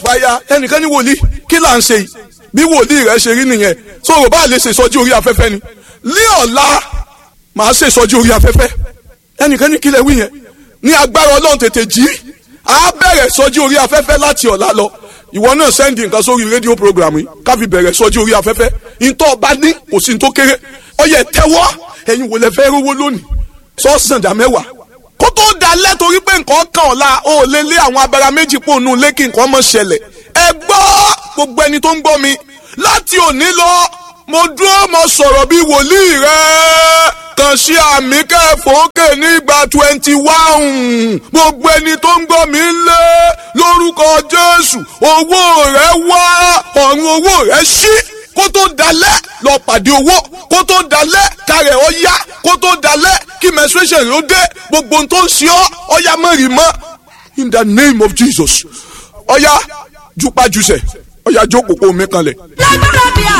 fire ẹnìkan ní wòlíì kí là ń ṣe yìí bí wòlíì rẹ ṣe rí nìyẹn so rò bá lè ṣe ìsọjí orí afẹ́fẹ́ ni ní ọ̀la màá ṣe ìsọjí orí afẹ́fẹ́ ẹnìkan ní kílẹ̀ wí yẹn ní agbára ọlọ́run tètè jí á bẹ̀rẹ̀ ìsọjí orí afẹ́fẹ́ láti ọ̀la lọ ìwọ náà sẹ́ndì nǹkan sórí rédíò program yìí ká fi bẹ̀rẹ̀ ìsọjí orí afẹ́fẹ́ ìtọ́ ọba ní kò sí ní tó kéré ọyẹ tẹ́wọ́ ẹ̀yin wò lẹ fẹ́ rówó lónìí sọ́ọ̀sì dà mẹ́wàá kó tó dalẹ̀ torí pé nǹkan kan ọ̀la ó lé lé àwọn abẹ́ra méjì pò nù lé kí nǹkan mọ̀ ṣẹlẹ̀ ẹ gbọ́ gbogbo ẹni tó ń gbọ́ mi láti òní lọ mo dúró mo sọ̀rọ̀ bí wòlíì rẹ kàn sí àmì kẹfọ́kè nígbà twenty one gbogbo ẹni tó ń gbọ́ mi lé lórúkọ Jésù owó rẹ wá ọ̀run owó rẹ ṣí kó tó dalẹ̀ lọ pàdé owó kó tó dalẹ̀ kárẹ̀ ọ yá kó tó dalẹ̀ kí menstruation ló dé gbogbo ohun tó ń ṣe ọ́ ọ̀yá mẹ́rin mọ́ in the name of Jesus ọ̀yá jupajusẹ̀ ọ̀yá jókòó mi kanlẹ̀. lágbára bíi